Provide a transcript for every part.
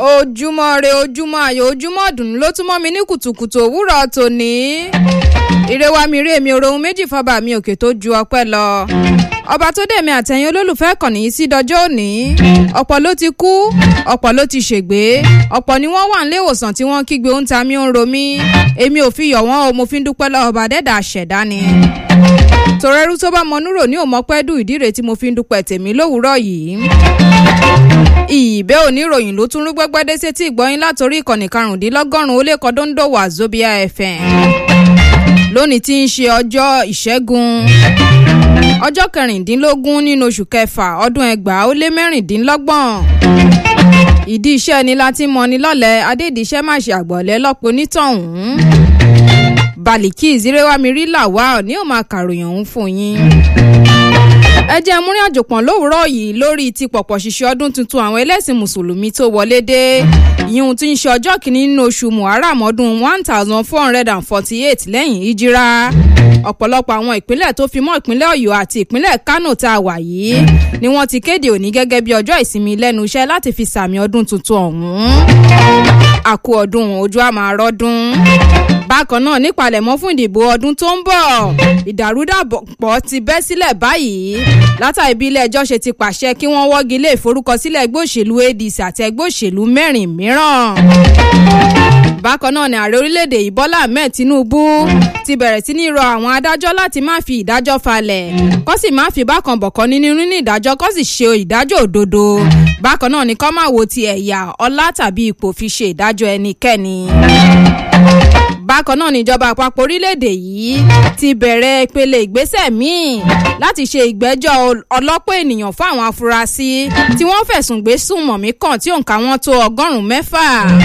ojúmọ́ re ojúmọ́ ayọ̀ ojúmọ́ ọ̀dùnnú ló tún mọ́ mi ní kùtùkùtù òwúrọ̀ tòní. ire wa mi rí èmi òrohun méjì fọba mi òkè tó ju ọpẹ́ lọ. ọba tó dé mi àtẹ̀yìn olólùfẹ́ kàn ní sí dọjọ́ òní. ọ̀pọ̀ ló ti kú ọ̀pọ̀ ló ti ṣègbé ọ̀pọ̀ ni wọ́n wà nílé ìwòsàn tí wọ́n kígbe ń ta mí ń ro mí. èmi ò fi yọ̀ wọ́n o mo fi ń dúpẹ́ lọ́wọ́ ọba dẹ́dà àṣẹ̀dá ni tòrẹ́rú tó bá mọnúrò ní òmọ́pẹ́ dùn ìdíre tí mo fi ń dúpẹ́ tèmi lówùúrọ̀ yìí. ìbẹ́ oníròyìn ló tún rú gbẹ́gbẹ́dé sétí ìgbọ́yìn látòrí ìkànnì karùndínlọ́gọ́rùn-ún ó lé kọ́dọ́ńdò wà zobia fm. lónìí tí ń ṣe ọjọ́ ìṣẹ́gun ọjọ́ kẹrìndínlógún nínú oṣù kẹfà ọdún ẹgbàá ó lé mẹ́rìndínlọ́gbọ̀n ìdí iṣẹ́ ni láti mọni lọ́lẹ̀ adédìíṣẹ́ má ṣe àgbọ̀lẹ́ lọ́pọ̀ onítọ̀hún baliki ìzírẹ́wámirí làwa ní ò máa kàròyìn ọ̀hún fún yín. ẹ jẹ́ múrin àjòpọ̀n lówùúrọ̀ yìí lórí ti pọ̀pọ̀ ṣiṣẹ́ ọdún tuntun àwọn ẹlẹ́sìn mùsùlùmí tó wọlé dé ìyún tí ń ṣe ọjọ́ kìíní nínú oṣù muharram ọdún one thousand four hundred and forty eight lẹ́yìn ìjírá ọ̀pọ̀lọpọ̀ àwọn ìpínlẹ̀ tó fi mọ́ ìpínlẹ̀ ọ̀yọ́ àti ìpínlẹ̀ kánò tá a wà yìí ni wọ́n ti kéde òní gẹ́gẹ́ bí ọjọ́ ìsinmi lẹ́nu iṣẹ́ láti fi sàmì ọdún tuntun ọ̀hún àkú ọdún ojú àmàrọ́dún bákan náà nípalẹ̀mọ́ fún ìdìbò ọdún tó ń bọ̀ ìdàrúdàpọ̀ ti bẹ́ sílẹ̀ báyìí látàrí bí ilé ẹjọ́ ṣe ti pàṣẹ kí wọ́n wọ́gi lé ìforúkọsílẹ̀ ẹgbẹ́ òṣèlú adc àti ẹgbẹ́ òṣèlú mẹ́rin mìíràn bákan náà ni ààrẹ orílẹ̀-èdè yìí bọ́lá ahmed tinubu ti bẹ̀rẹ̀ sí ní rọ àwọn adájọ́ láti má fi ìdájọ́ falẹ̀ kó sì má fi bákan bọ̀kan nínú nínú ìdájọ́ kó sì ṣe ìdájọ́ òdodo bákan náà ni kó má wo ti ẹ̀yà ọlá tàbí ipò fi ṣe ìdájọ́ ẹnikẹ́ni bákan náà níjọba àpapọ̀ orílẹ̀-èdè yìí ti bẹ̀rẹ̀ ìpele ìgbésẹ̀ míì láti ṣe ìgbẹ́jọ́ ọlọ́pọ̀ ènìyàn fún àwọn afurasí tí wọ́n fẹ̀sùn gbé sùnmọ̀mí kan tí òǹkà wọn tó ọgọ́rùn-ún mẹ́fà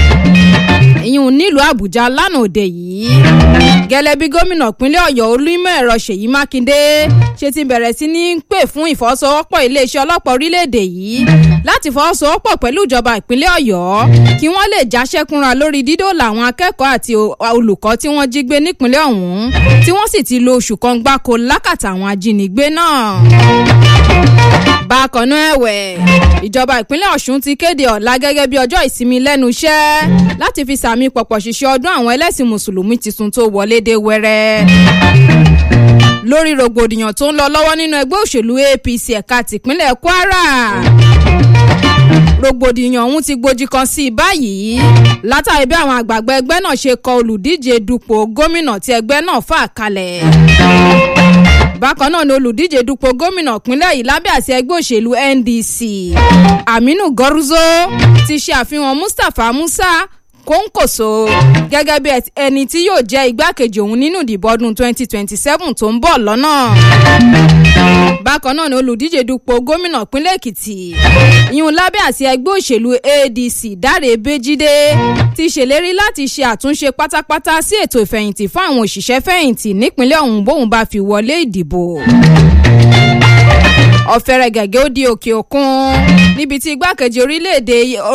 ìyún nílùú àbújá lánàá òde yìí gẹ́lẹ́ bí gómìnà ìpínlẹ̀ ọ̀yọ́ olúmọ̀ ẹ̀rọ ṣèyí mákindé ṣe ti bẹ̀rẹ̀ sí ní pè fún ìfọwọ́sowọ́pọ̀ iléeṣẹ́ ọlọ́pàá orílẹ̀-èdè yìí láti fọwọ́sowọ́pọ̀ pẹ̀lú ìjọba ìpínlẹ̀ ọ̀yọ́ kí wọ́n lè jáṣẹ́kúnra lórí dídòlà àwọn akẹ́kọ̀ọ́ àti olùkọ́ tí wọ́n jí gbé nípínlẹ̀ ọ̀hún tí wọ́n sì ti lo oṣù kan gbáko lákàtà àwọn ajínigbé náà bákan náà ẹ̀wẹ̀ ìjọba ìpínlẹ̀ ọ̀ṣun ti kéde ọ̀la gẹ́gẹ́ bí ọjọ́ ìsinmi lẹ́nu iṣẹ́ láti fi sàmì pọ̀pọ̀ ṣiṣẹ́ ọdún àwọn ẹlẹ́sìn mùsùlùmí tuntun tó wọlé dé wẹ́rẹ́ lórí rògbòdìyàn tó ń lọ lọ́wọ́ nínú ẹgbẹ́ òṣèlú apc ẹ̀ka tìpínlẹ̀ kwara rògbòdìyàn ọ̀hún ti gbòjì kan sí i báyìí látàrí bí àwọn àgbààgbà ẹgbẹ́ náà ṣe kọ olùdíje dupò gómìnà tí ẹgbẹ́ náà fà kalẹ̀ bákan náà ni olùdíje dupò gómìnà ìpínlẹ̀ yìí lábẹ́ àti ẹgbẹ́ òṣèlú ndc aminu gọrúzó ti ṣe àfihàn mustapha musa kóńkòso gẹ́gẹ́ bí ẹni tí yóò jẹ́ igbákejì òun nínú ìdìbò ọdún 2027 tó ń bọ̀ lọ́nà. bákan náà ni olùdíje dupò gómìnà ìpínlẹ̀ èkìtì ìyún lábẹ́ àti ẹgbẹ́ òṣèlú adc dáre bẹ́jídé ti ṣèlérí láti ṣe àtúnṣe pátápátá sí ètò ìfẹ̀yìntì fún àwọn òṣìṣẹ́ fẹ̀yìntì nípínlẹ̀ ọ̀hún bóun bá fi wọlé ìdìbò ọ̀fẹ́rẹ́ gẹ̀gẹ́ ó di òkè òkun níbi tí igbákejì orílẹ̀-èdè